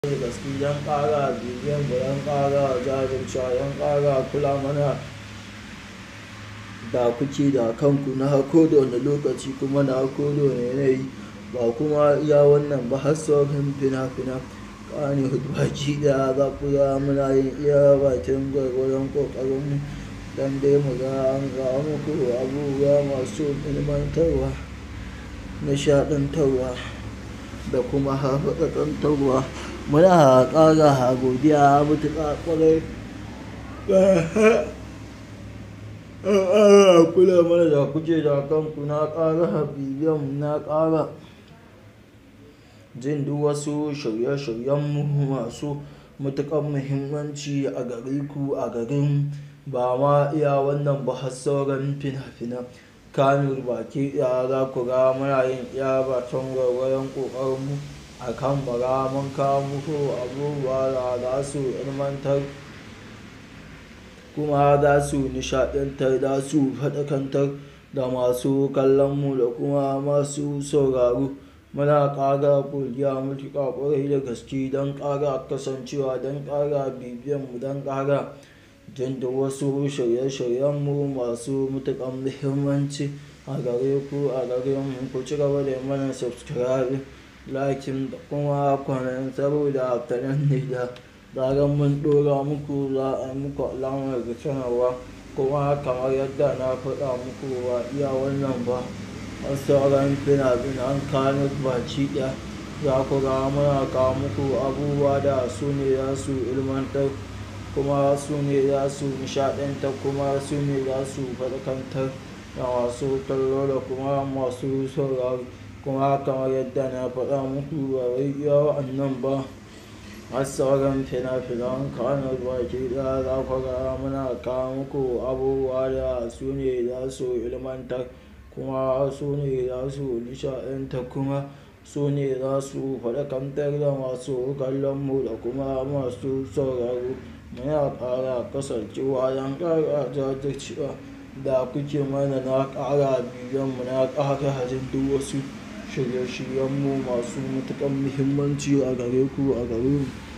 da gaske don ƙara bibiyan mu don ƙara jajircewa don ƙara kula mana da kuke da kanku na ko da wane lokaci kuma na ko da wane yanayi ba kuma iya wannan ba har sauran fina-finan Kannywood baki ɗaya za ku ga muna yin iya bakin gwargwadon ƙoƙarinmu don dai mu ga an kawo muku abubuwa masu ilmantarwa, nishaɗantarwa da kuma harhaɗantarwa. Muna ƙara godiya matuƙa ƙwarai ƙara kula mana da kuke da kanku na ƙara bibiyan mu na ƙara jin duk wasu shirye-shiryenmu masu matuƙar muhimmanci a gare ku a garin ba ma iya wannan ba har sauran fina-finan Kannywood baki ɗaya za ku ga muna yin iya bakin gwargwadon ƙoƙarinmu a kan mu ga mun kawo muku abubuwa da za su ilmantar kuma za su nishaɗantar, za su faɗakantar da masu kallon mu da kuma masu sauraro. Muna ƙara godiya matuƙa ƙwarai da gaske don ƙara kasancewa, don ƙara bibiyan mu, don ƙara jin duk wasu shirye-shiryenmu masu matuƙar muhimmanci a gare ku, a gare mu. Ku ci gaba da yi mana subscribing, liking da kuma comment saboda ta nan ne da zarar mun ɗora muku za a yi muku alamar sanarwa. Kuma kamar yadda na faɗa muku ba iya wannan ba har sauran fina-finan Kannywood baki ɗaya za ku ga muna kawo muku abubuwa da su ne za su ilmantar kuma su ne za su nishaɗantar kuma su ne za su faɗakantar da masu kallo da kuma masu sauraro. Kuma kamar yadda na faɗa muku ba wai iya wa'annan ba har sauran fina-finan Kannywood baki ɗaya za ku ga muna kawo muku abubuwa da su ne za su ilmantar kuma su ne za su nishaɗantar kuma su ne za su faɗakantar da masu kallon mu da kuma masu sauraro. Muna ƙara kasancewa don ƙara jajircewa da kuke mana na ƙara bibiyan mu, na ƙara jin duk wasu shirye-shiryenmu masu matuƙar muhimmanci a gare ku, a gare mu.